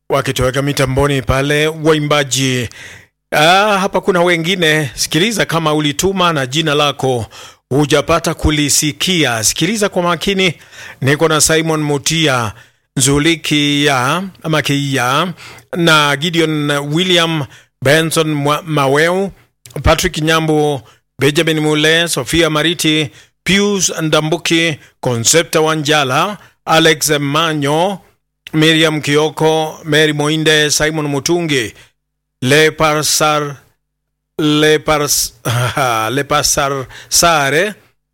wakitoweka mitamboni pale waimbaji. Ah, hapa kuna wengine. Sikiliza kama ulituma na jina lako hujapata kulisikia, sikiliza kwa makini. Niko na Simon Mutia Nzulikia ama Kia na Gideon William Benson Mwa- Maweu, Patrick Nyambu, Benjamin Mule, Sofia Mariti, Pius Ndambuki, Concepta Wanjala, Alex Manyo, Miriam Kioko, Mary Moinde, Simon Mutungi, Leparsar Lepars, Lepasar Sare.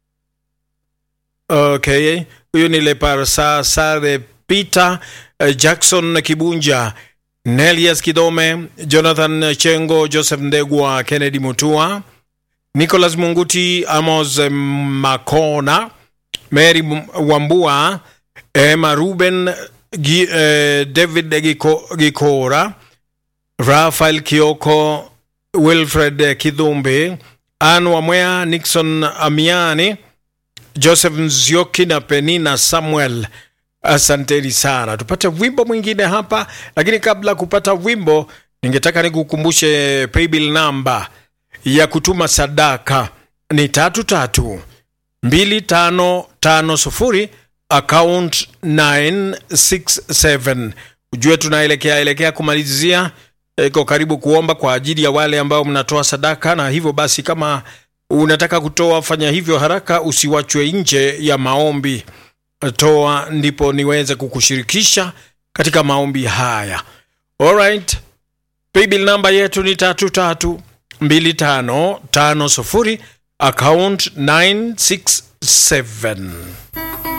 Okay, huyu ni Leparsar Sare Peter eh, Jackson Kibunja, Nelias Kidome, Jonathan Chengo, Joseph Ndegwa, Kennedy Mutua, Nicholas Munguti, Amos eh, Makona, Mary M- Wambua, Emma Ruben, Gi, eh, David Giko, Gikora, Rafael Kioko, Wilfred Kidhumbi, Ann Wamwea, Nixon Amiani, Joseph Nzioki na Penina Samuel. Asanteni sana. Tupate wimbo mwingine hapa, lakini kabla ya kupata wimbo, ningetaka nikukumbushe paybill namba ya kutuma sadaka ni tatu tatu mbili tano tano sufuri account 967 ujue tunaelekea elekea kumalizia iko karibu kuomba kwa ajili ya wale ambao mnatoa sadaka na hivyo basi kama unataka kutoa fanya hivyo haraka usiwachwe nje ya maombi toa ndipo niweze kukushirikisha katika maombi haya alright paybill namba yetu ni tatu tatu mbili tano tano sufuri account 967